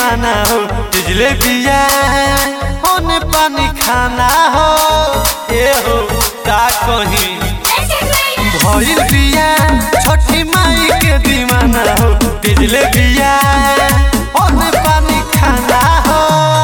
दीवाना हो बिजले बिया होने पानी खाना हो ए हो का कहीं भइल बिया छठी माई के दीवाना हो बिजले बिया होने पानी खाना हो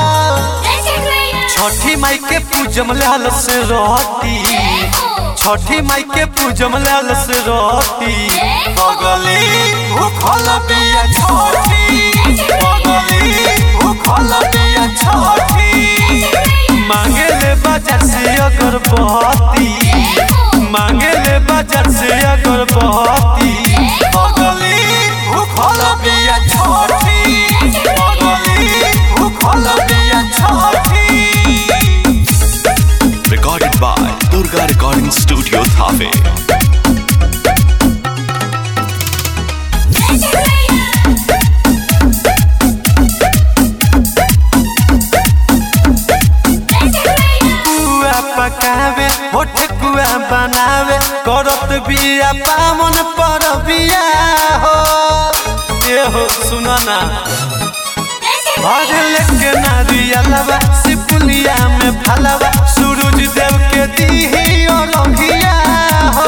छठी माई के पूजम लाल से रहती छठी माई के पूजम लाल से रहती बगली भूखल बिया छठी बगली भूखल बिया छठी मांगे ले बाजार से अगरबत्ती मांगे ले बाजार से अगरबत्ती बगली भूखल बिया छठी बगली भूखल बिया छठी Recorded by Durga Recording Studio Thave. कुआ पकावे होठ कुआ बनावे करत बिया पामन पर बिया हो ये हो सुनो ना भर लेके नारिया लवा सिपुलिया में फलवा सूरज देव के दीही और रंगिया हो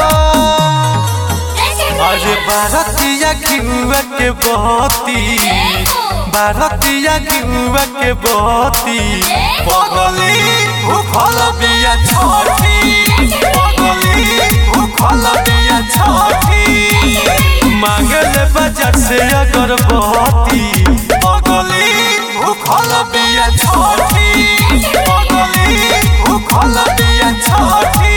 अरे भारतीय घिउआ के बहती भारतीय घिउआ के बहती बगली भूखल बिया छठी बगली भूखल बिया छठी मांगल बाजार से अगरबत्ती बगली भूखल बिया छठी बगली भूखल बिया छठी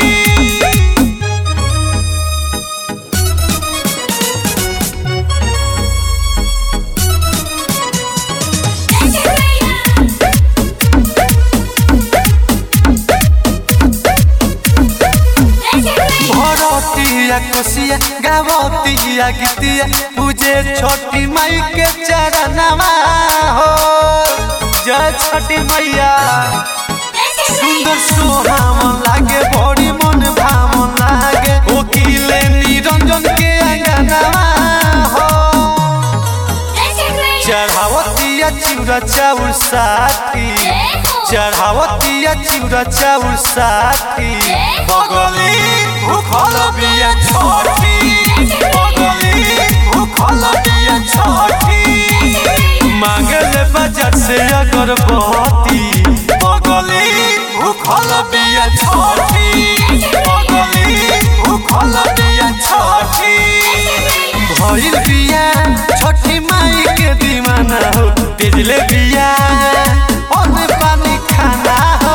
भरतिया कोसिया गावतिया गीतिया पूजे छोटी माई के चरणवा हो जय छठी मैया सुंदर सोहावन लागे बड़ी मन भावन लागे ओकिले निरंजन के अंगनवा हो चढ़ावतिया चिउरा चाउर साथी चढ़ावतिया चिउरा चाउर साथी बगली भूखल बिया छठी बगली भूखल बिया छठी मांगल बाजार से अगरबत्ती बगली भूखल बिया छठी बगली भूखल बिया छठी भइल बिया छठी माई के दीवाना हो बिजले बिया ओने पानी खाना हो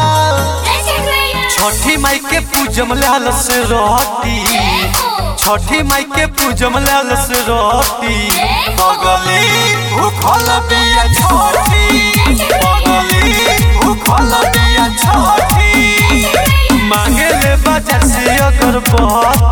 छठी माई के पूजम लाल से रहती छठी माई के पूजम लाल से रहती बगली भूखल बिया छठी बगली भूखल बिया छठी मांगे ले बाजार से अगरबत्ती